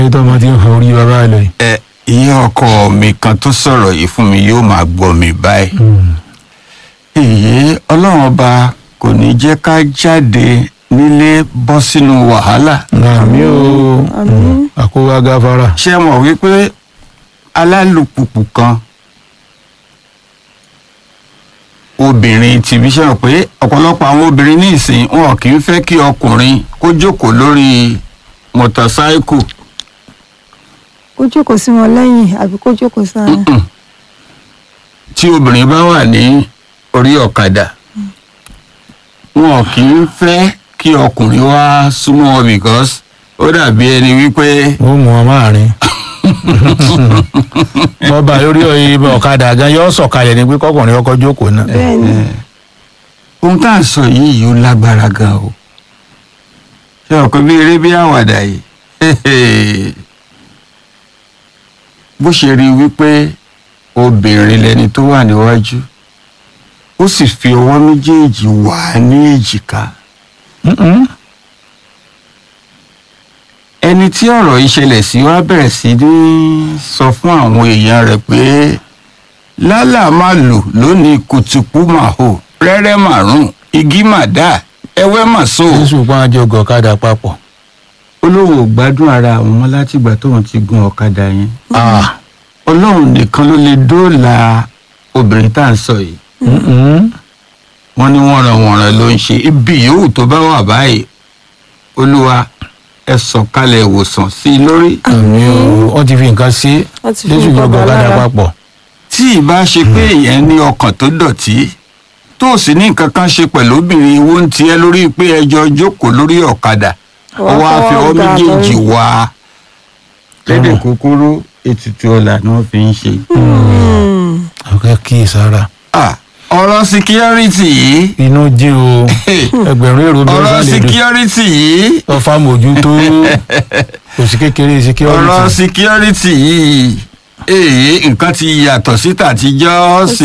ètò ọmọ tí ń hàn orí bàbá ẹ lọ yìí. ẹ ìyá ọkọ mi kan tó sọ̀rọ̀ yìí fún mi yóò máa gbọ́ mi báyìí. èyí ọlọ́run ọba kò ní jẹ́ ká jáde nílé bọ́ sínú wàhálà. àmì o Àmín. àkówá gáfárà. ṣé ẹ mọ̀ wípé alálùpùpù kan obìnrin tìbí ṣe hàn pé ọ̀pọ̀lọpọ̀ àwọn obìnrin ní ìsìn wọn kì í fẹ́ kí ọkùnrin kó jókòó lórí mọ́tàsáíkù kó jókòó sí wọn lẹ́yìn àbí kó jókòó sáárín. tí obìnrin bá wà ní orí ọ̀kadà wọn kì í fẹ́ kí ọkùnrin wá súnmọ́ wọn because ó dàbí ẹni wípé ó mú ọ máàrin. bọ́ba lórí ibà ọ̀kadà gan yóò sọ̀kalẹ̀ ní pé kọkùnrin ọkọ̀ jókòó náà. bẹ́ẹ̀ni ohun tá à ń sọ yìí yóò lágbára gan o ṣé ọkọ bí eré bí àwàdà yìí bó ṣe rí i wípé obìnrin lẹni tó wà níwájú ó sì fi ọwọ́ méjèèjì wà á ní èjìká Mm-mm. ẹni tí ọ̀rọ̀ yìí ṣẹlẹ̀ sí wá bẹ̀rẹ̀ sí ní sọ fún àwọn èèyàn rẹ̀ pé lálà máa lò lónìí kùtùkù máa hò rẹ́rẹ́ màrún igi mà dá ẹwẹ́ mà so. jésù pa àjọ ọgọ ọ̀kadà papọ̀. olóhùn ò gbádùn ara àwọn ọmọ látìgbà tóun ti gun ọ̀kadà yẹn Ah. ọlọ́run nìkan ló lè dóòlà obìnrin tá à ń sọ yìí Mm-mm. wọ́n ní wọ̀nranwọ̀nran ló ń ṣe ibi yòówù tó bá wà báyìí olúwa ẹ sọ̀kalẹ̀ ìwòsàn sí i lórí. àmì o wọ́n ti fi nǹkan sí Wọ́n ti fi jésù nǹkan ọgọ bà ọ̀kadà lára. papọ̀. tí ìbá ṣe pé èèyàn ní ọkàn tó dọ̀tí tó sì ní nǹkan kan ṣe pẹ̀lú obìnrin wo ń tiẹ́ lórí pé ẹjọ́ jókòó lórí ọ̀kadà ó Wọ́n wá fi fọwọ́ ọwọ́ gbà méjèèjì lórí. wá lédè Mm. kúkúrú ètùtù ọ̀la ni wọ́n fi ń ṣe. Hmm. ọ̀kẹ́ kí sára. Ah, ọ̀rọ̀ síkírọ́rìtì yìí inú jí o ẹgbẹ̀rún èrò bí ọ̀rọ̀ wọ́n lè dùn. síkírọ́rìtì yìí ọfà mójútó kò sí kékeré ọ̀rọ̀ security. síkírọ́rìtì yìí èyí nǹkan ti yàtọ̀ síta àtijọ́ sí